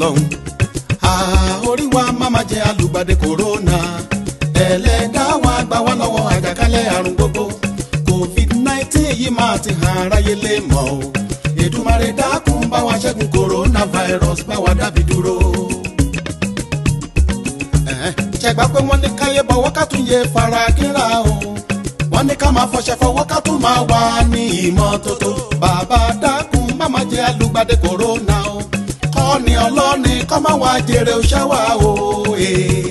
ọlọ́run àórí wa máma jẹ alùgbàdé kòrónà ẹlẹ́dá wa gbà wá lọ́wọ́ àjàkálẹ̀ àrùn gbogbo covid nineteen yìí máa ti hàn aráyé lè mọ̀ o Èdùmàrè dákun bá wa ṣẹ́gun coronavirus bá wa dábì dúró. Ẹ̀hẹ́n, ṣẹ̀gbá pé wọ́n ní káyé bọ̀wọ́ ká tún yẹ fara kínra o wọ́n ní ká máa fọṣẹ fọwọ́ ká tún máa wà ní ìmọ́tótó bàbá dákun má máa jẹ alùgbàdé kòrónà o kọ́ni ọlọ́ni kọ́ máa wá jèrè òṣàwà o. eh.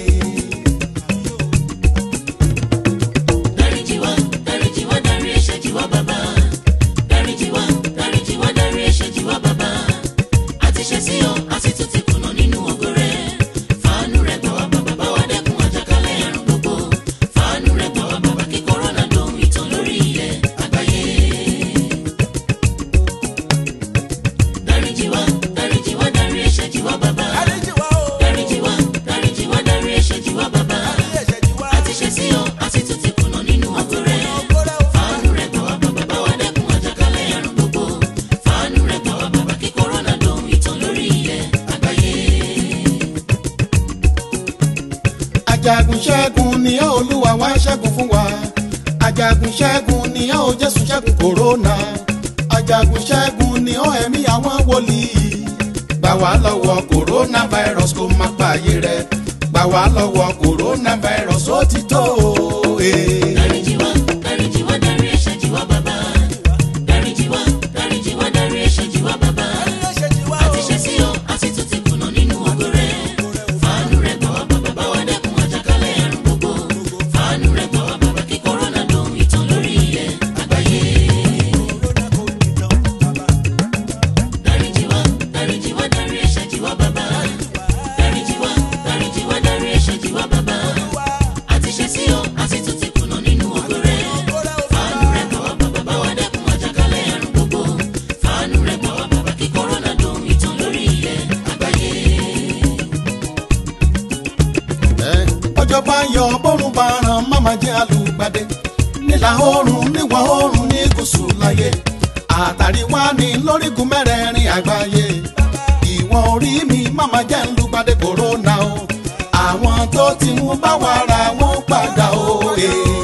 dáríjì wá dáríjì wá dárí ẹ̀ṣẹ̀ jì wá bàbá dáríjì wá dáríjì wá dárí ẹ̀ṣẹ̀ jì wá bàbá àti ṣẹ̀ sí ọ àti tún ti kùnà nínú ògo rẹ fàánú rẹ gbà wá bàbá bá wa dẹ́kun àjàkálẹ̀ àrùn gbogbo fàánú rẹ gbà wá bàbá kí kòrónà dohun ìtàn lórí ilẹ̀ àgbáyé. dáríjì wá dáríjì wá dárí ẹ̀ṣẹ̀ jì wá bàbá dáríjì wá dáríjì wá dárí ẹ̀ṣẹ̀ jì wá bàbá àti ṣẹ̀ sí ọ àti tún ti kùnà nínú ògo rẹ fàánú rẹ gbà wá bàbá bá wa dẹ́kun àjàkálẹ̀ àrùn gbogbo fàánú rẹ gbà wá bàbá kí kòrónà dohun ìtàn lórí ilẹ̀ àgbáyé. ajagun ṣẹ́gun ni ọ́ olúwa wá ṣẹ́gun fún wa ajagun ṣẹ́gun ni ọ́ jésù ṣẹ́gun kòrónà ajagun ṣẹ́gun ni ọ́ ẹ̀mí àwọn wòlíì gbà wá lọ́wọ́ kòrónà virus kó má pààyè rẹ̀ gbà wá lọ́wọ́ kòrónà virus ó ti tó o. eh. dáríjì wá dáríjì wá dárí ẹ̀ṣẹ̀ jì wá bàbá dáríjì wá dáríjì wá dárí ẹ̀ṣẹ̀ jì wá bàbá àti ṣẹ̀ sí ọ àti tún ti kùnà nínú ògo rẹ fàánú rẹ gbà wá bàbá bá wa dẹ́kun àjàkálẹ̀ àrùn gbogbo fàánú rẹ gbà wá bàbá kí kòrónà dohun ìtàn lórí ilẹ̀ àgbáyé. dáríjì wá dáríjì wá dárí ẹ̀ṣẹ̀ jì wá bàbá dáríjì wá dáríjì wá dárí ẹ̀ṣẹ̀ jì wá bàbá àti ṣẹ̀ sí ọ àti tún ti kùnà nínú ògo rẹ fàánú rẹ gbà wá bàbá bá wa dẹ́kun àjàkálẹ̀ àrùn gbogbo fàánú rẹ gbà wá bàbá kí kòrónà dohun ìtàn lórí ilẹ̀ àgbáyé. Ẹ́, ọjọ́ bá yọ bọ́rùn bá ràn máma jẹ́ alùgbàdé nílà oòrùn níwọ̀ oòrùn ní gúúsù láyé àtàrí wá ní lórígun mẹ́rẹ̀ẹ̀rin àgbáyé ìwọ̀n orí mi máma jẹ́ alùgbàdé kòrónà o àwọn tó ti mú bá wa ra wọn padà o. eh.